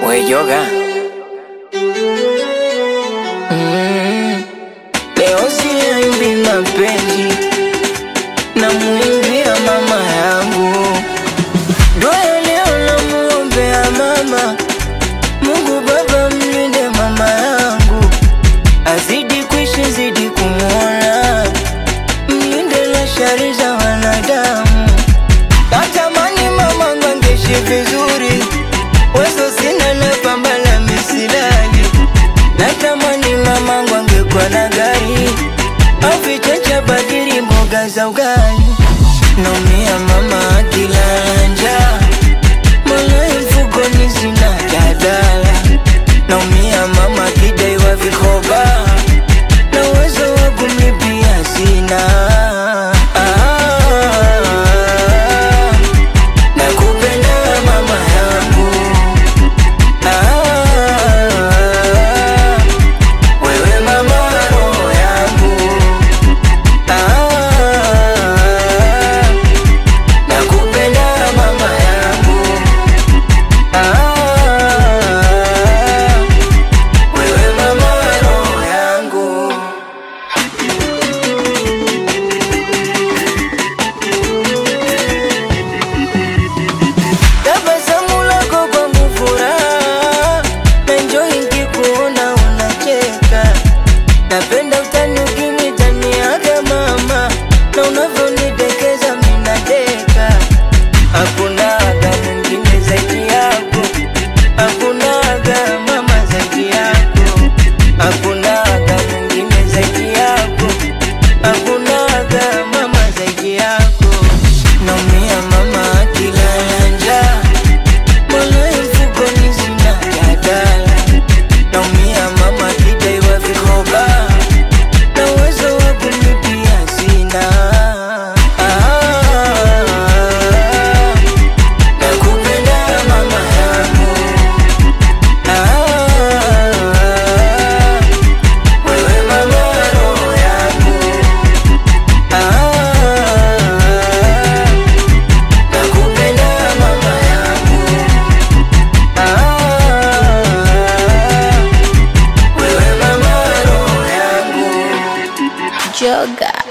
We yoga mm. Leo siimbi mapenzi na muimbia mama yangu Dua leo namuombea mama Mungu Baba mlinde mama yangu Azidi kuishi zidi kumwona Mlinde na shari za wanadamu Natamani mama ngangeishi vizuri Wezo sina na pamba la misilali Natamani mama angekuwa na gari Au vichanja badili mboga za ugali Naumia mama akilala njaa Mola mfukoni sina jadala Naumia mama akidaiwa vikoba Na uwezo wa kumlipia sina ah, Nakupenda mama yangu ah, Wewe mama roho yangu ah, Nakupenda mama yangu ah, Wewe mama roho yangu Tabasamu lako kwangu furaha, naenjoy nikikuona unacheka. Napenda utani ukinitaniaga mama, na unavyonidekeza mimi nadeka. Hakuna aga mwingine zaidi yako, hakuna aga mama zaidi yako, hakuna aga mwingine zaidi yako, hakuna aga mama zaidi yako. Naumia mama akilala njaa Mola mfukoni sina jadala Naumia mama akidaiwa vikoba Na uwezo wa kumlipia sina ah, Nakupenda mama yangu ah, Wewe mama roho yangu ah, Nakupenda mama yangu ah, Wewe mama roho yangu Joga.